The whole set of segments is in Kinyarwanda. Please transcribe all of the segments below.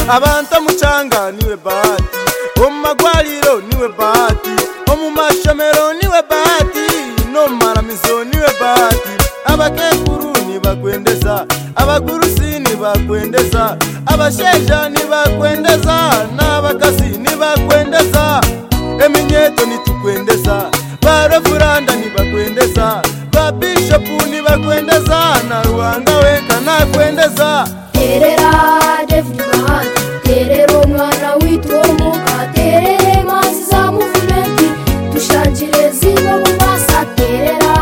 abanta mucanga niwe bahati bo mu magwariro niwe bahati bo mu mashomero niwe bahati no mu maramizo niwe bahati abakekuru ntibakwendeza abagurusi ntibakwendeza abasheja ntibakwendeza n'abakazi ntibakwendeza eminyeto ntitukwendeza ba revuranda ntibakwendeza ba bishopu ntibakwendeza na ruhanga wenka ntakwendeza terera devini bahati terera umwana w'itomuka terere mazi za muvumenti dushangire zino mu masa terera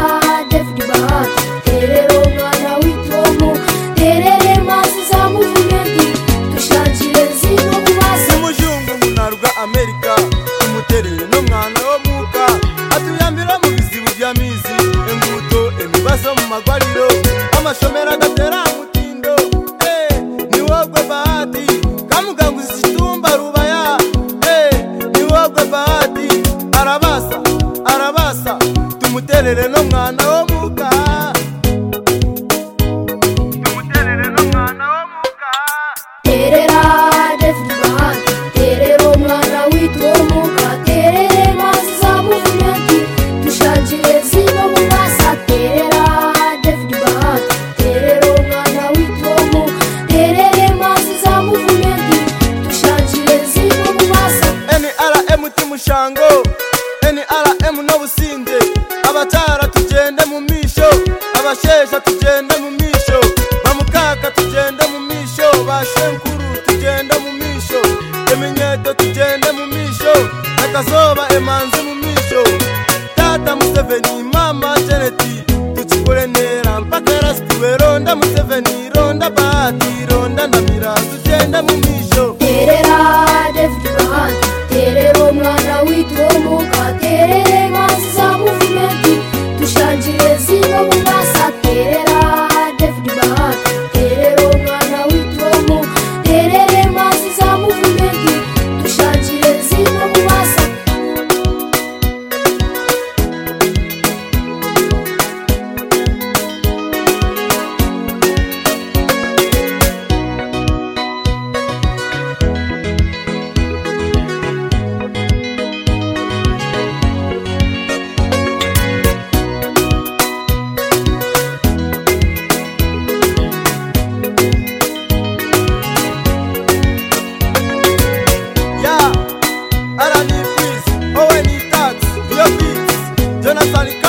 devini bahati terera umwana w'itomuka terere mazi za muvumenti dushangire zino mu masa umujungu munarwa amerika tumuterere n'umwana wo muka atuyambira mu bizibu by'amizi imbuto imibazo mu magwariro amashomero agatera mutindo eh, ni wowe bahati kamuganguza ikitumba rubaya eh, ni wowe bahati arabasa arabasa tumuterere n'umwana wo muka tumuterere n'umwana wo muka terera devini bahati terera umwana w'itomuka terere mazi za muvumenti dushakire zino mu masa terera devini bahati terera umwana w'itomuka terere mazi za muvumenti dushakire zino mu masa nrm timushango nrm n'obusinde abakyala tugende mu misho abasheesha tugende mu misho bamukaka tugende mu misho bashenkuru tugende mu misho eminyeto tugende mu misho akazoba emanzi mu misho tata museveni mama jeneti tukikore nera mpaka erasituwe ronda museveni ronda bahati ronda ndamira tugende mu misho terera devini bahati terera umwana w'itomuka terere mazi za muvumenti dushakire zino mu masa terera devini bahati terera umwana w'itomuka terere mazi za muvumenti dushakire zino mu masa ya arani freeze owen tax yo beats jonathan K